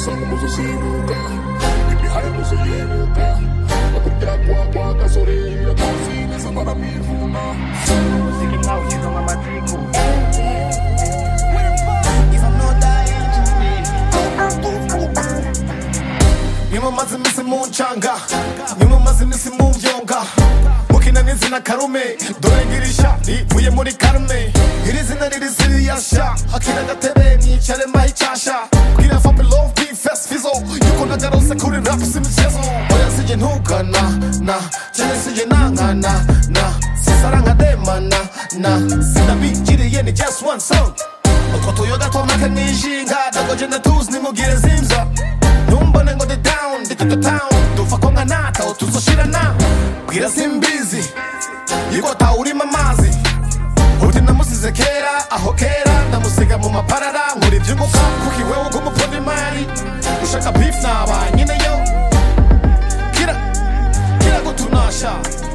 isanga muzozibuka imihari muzoyibuka bakurya kwa kwa gasorera kozi neza baramwivuna umuziki mwawushyize mu matiku If I'm not dying today nimumaze iminsi muncanga nimumaze iminsi mubyonga mukina n'izina karume dore ngirisha rivuye muri karume iri zina riri siriyasha akira agatebe mwicare mbahe icyasha bwira fabi love be fest fizo yuko nagarose kuri rap si imichezo oya sije ntugana na cyane sije nankana na sisara nkademana na sinabigiriye ni just one song utwo tuyoga twamake mwijinga dagoje ndatuzi nimugire zimza numbone ngo the down ndi to town dufa ko nkanata utuzoshirana bwira simbizi yuko tawurima amazi uti namusize kera aho kera ndamusiga mu maparara nkora ibyunguka kuko iwewe ugumuponda imari ushaka beef naba nyine yo kira kira gutunasha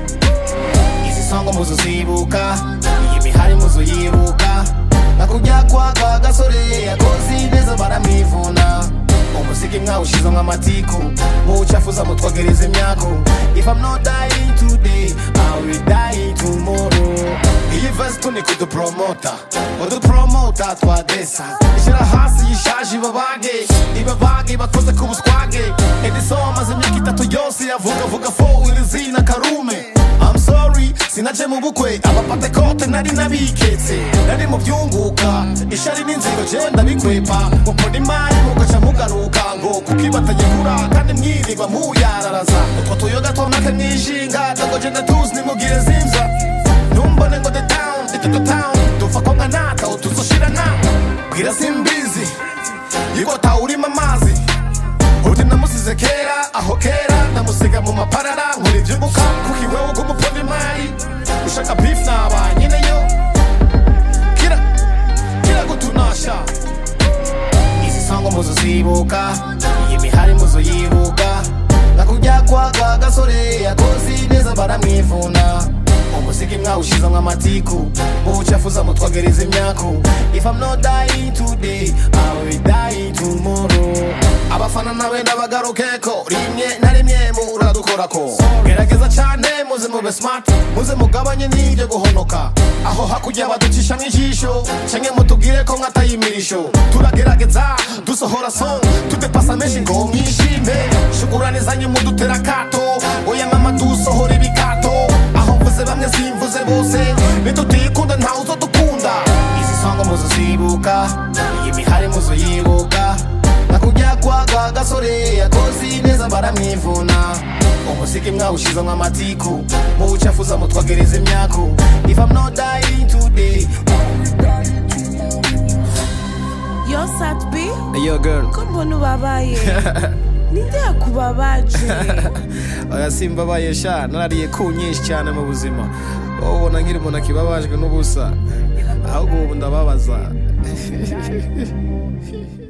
izi songo muzozibuka iyi mihari muzoyibuka nakujya kwa kwa gasore yakozi neza baramwivuna umuziki mwawushize nk'amatiku muwucafuza mutwogereza imyaku if i'm not dying today i will die tomorrow iyi vesi tuni kudupromota udupromota twadesa ishyira hasi yishaje ibabage ibabage bakoze ku buswage ediso maze imyaka itatu yose yavuga vuga fo iri zina karume I'm sorry sinaje mu bukwe abapate kote nari nabiketse nari mu byunguka ishari n'inzigo je ndabikwepa mupona imari mugaca mugaruka ngo kuko ibatagikura kandi mwirirwa muyararaza utwo tuyoga twamake mwijinga dagoje ndatuzi nimugire zimza numbone ngo the town ndi to the town dufa ko nkanata utuzoshirana bwira simbizi yuko tawurima amazi uti namusize kera aho kera ndamusiga mu maparara nkora ibyunguka kuko iwewe ugumuponda imari ushaka beef naba nyine yo kira kira gutunasha izi songo muzozibuka iyi mihari muzoyibuka nakujya kwa kwa gasore yakozi neza baramwivuna umuziki mwawushize nk'amatiku muwucafuza mutwogereza imyaku if i'm not dying today i will die tomorrow abafana nawe ndabagarukeko rimwe na rimwe muradukorako gerageza cyane muze mube smart muze mugabanye n'ibyo guhonoka aho hakurya baducisha nk'ijisho canke mutubwire ko nkatayimirisho turagerageza dusohora song tudepasa menshi ngo mwishime shukurane zanyu mudutera kato oya mama dusohora ibikato aho mvuze bamwe simvuze bose nitutikunda ntawe uzodukunda izi songo muzozibuka iyi mihari muzoyibuka nakujya kwa kwa gasore yakozi neza baramwivuna umuziki mwawushize nk'amatiku muwucafuza mutwogereza imyaku if i'm not dying today yo satbi Yo girl ko mbona ubabaye ninde yakubabaje oya simbabaye sha narariye ku nyinshi cyane mu buzima wowe ubona nkiri umuntu akibabajwe n'ubusa ahubwo ubu ndababaza